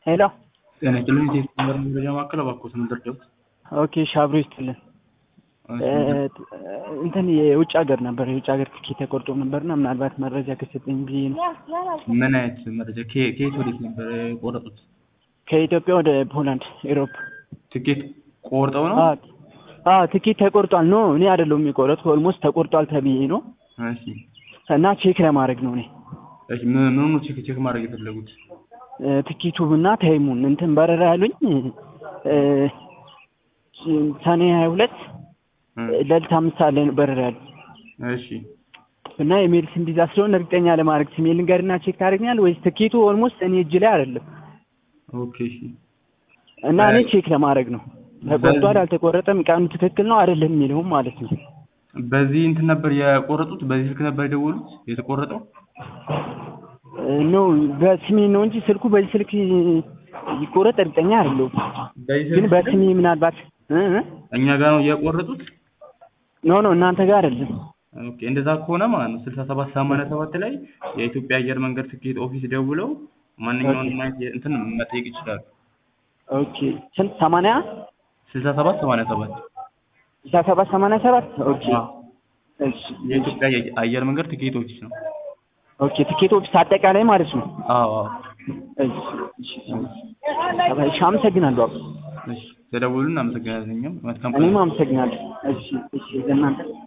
ሄሎ ጤና ይስጥልኝ የቴሌኮም መረጃ ማዕከል እባክዎት ምን ልርዳዎት? ኦኬ እሺ አብሮ ይስጥልን። እንትን የውጭ ሀገር ነበር የውጭ ሀገር ትኬት ተቆርጦ ነበርና ምናልባት መረጃ ከሰጠኝ ብዬ ነው። ምን አይነት መረጃ ከየ- ከየት ወዴት ነበር የቆረጡት? ከኢትዮጵያ ወደ ፖላንድ ኤሮፕ። ትኬት ቆርጠው ነው? አዎ አዎ ትኬት ተቆርጧል። ኖ እኔ አይደለሁም የቆረጥኩ ኦልሞስት ተቆርጧል ተብዬ ነው እሺ እና ቼክ ለማድረግ ነው እኔ እሺ ምን ምን ቼክ ቼክ ማድረግ የፈለጉት? ትኬቱን እና ታይሙን እንትን በረራ ያሉኝ እ፣ ሰኔ ሀያ ሁለት ሌሊት አምስት ሰዓት ላይ ነው በረራ ያሉኝ እሺ እና የሜልስ እንዲዛ ስለሆነ እርግጠኛ ለማድረግ ስሜ ልንገርና ቼክ ታደርግኛል ወይስ ትኬቱ ኦልሞስት እኔ እጅ ላይ አይደለም ኦኬ እሺ እና እኔ ቼክ ለማድረግ ነው ተቆርጧል አልተቆረጠም ቀኑ ትክክል ነው አይደለም የሚለውም ማለት ነው በዚህ እንትን ነበር የቆረጡት? በዚህ ስልክ ነበር የደወሉት የተቆረጠው? ኖ በስሜ ነው እንጂ ስልኩ በዚህ ስልክ ይቆረጥ እርግጠኛ አይደለሁም በዚህ ግን ስልክ በስሜ ምናልባት እ እ እኛ ጋር ነው የቆረጡት? ኖ ኖ እናንተ ጋር አይደለም ኦኬ እንደዛ ከሆነ ማለት ነው ስልሳ ሰባት ሰማንያ ሰባት ላይ የኢትዮጵያ አየር መንገድ ትኬት ኦፊስ ደውለው ማንኛውንም አይነት የ- እንትን መጠየቅ ይችላሉ። ኦኬ ስንት ሰማንያ ስልሳ ሰባት ሰማንያ ሰባት ስልሳ ሰባት ሰማንያ ሰባት ኦኬ አዎ። እሺ የኢትዮጵያ አየ- አየር መንገድ ትኬት ኦፊስ ነው። ኦኬ ትኬት ኦፊስ አጠቃላይ ማለት ነው አዎ አዎ። እሺ እሺ እሺ አመሰግናለሁ አባ እሺ ተደውሉልን። አመሰግናለን። እኛም መልካም ቀን። እኔም አመሰግናለሁ እሺ እሺ ለእናንተ